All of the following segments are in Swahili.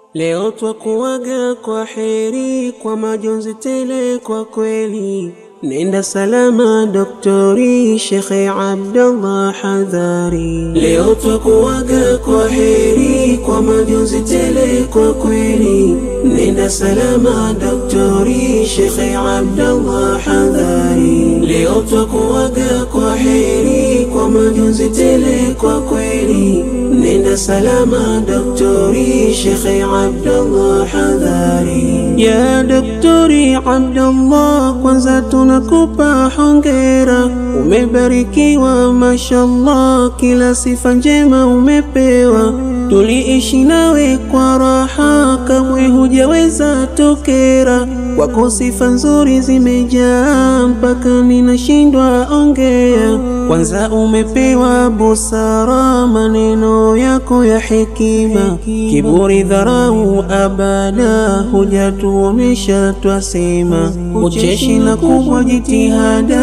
Leo twakuaga kwa heri, kwa majonzi tele kwa kweli. Nenda salama Doktori Shekhe Abdallah Hadhari. Leo twakuaga kwa heri, kwa majonzi tele kwa kweli. Nenda salama Doktori Shekhe Abdallah Hadhari. Leo twakuaga kwa heri, kwa majonzi tele kwa kweli. Nenda salama Doktori Shekhe Abdallah Hadhari. Ya Doktori Abdallah, kwanza tunakupa hongera, umebarikiwa mashallah, kila sifa njema umepewa. Tuliishi nawe kwa raha, kamwe hujaweza tokera. Kwako sifa nzuri zimejaa, mpaka ninashindwa ongea. Kwanza umepewa busara, maneno yako ya hekima, kiburi dharau abada, hujatuonesha twasema. Ucheshi na kubwa jitihada,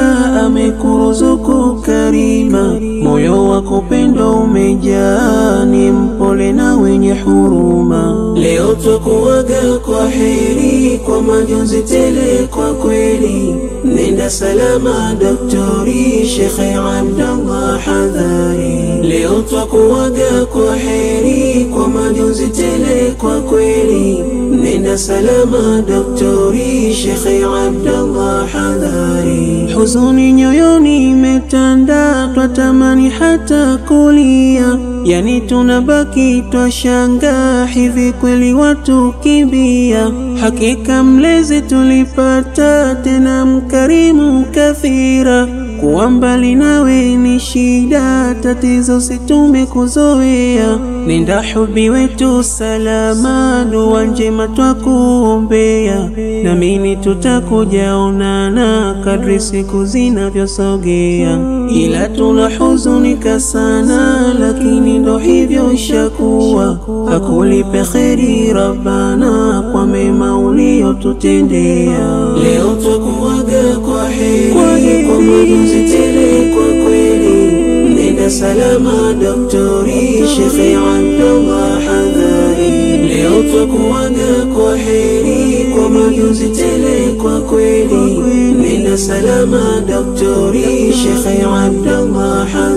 amekuruzuku karima, moyo wako pendo umejaa, ni mpole na wenye huruma. Leo twakuaga kwa heri, kwa majonzi tele kwa kweli. Nenda salama Doktori Shekhe Abdallah Hadhari. Leo twakuaga kwa heri, kwa majonzi tele kwa kweli. Nenda salama Doktori Shekhe Abdallah Hadhari. Huzuni nyoyoni imetanda, twatamani hata kulia, yani tunabaki twashanga, hivi kweli watu kimbia? Hakika mlezi tulipata, tena mkarimu kathira kuwa mbali nawe ni shida, tatizo situme kuzoea. Nenda hubi wetu salama, dua njema twakuombea, namini tutakuja onana kadri siku zinavyosogea. Ila tunahuzunika sana, lakini ndo hivyo ishakuwa. Akulipe kheri Rabbana kwa mema uliotutendea. Leo twakuaga kwa heri, kwa majonzi tele kwa kweli. Nenda salama Doktori Shekhe Abdallah Hadhari. Leo twakuaga kwa heri, kwa majonzi tele kwa kweli. Nenda salama Doktori Shekhe Abdallah Hadhari.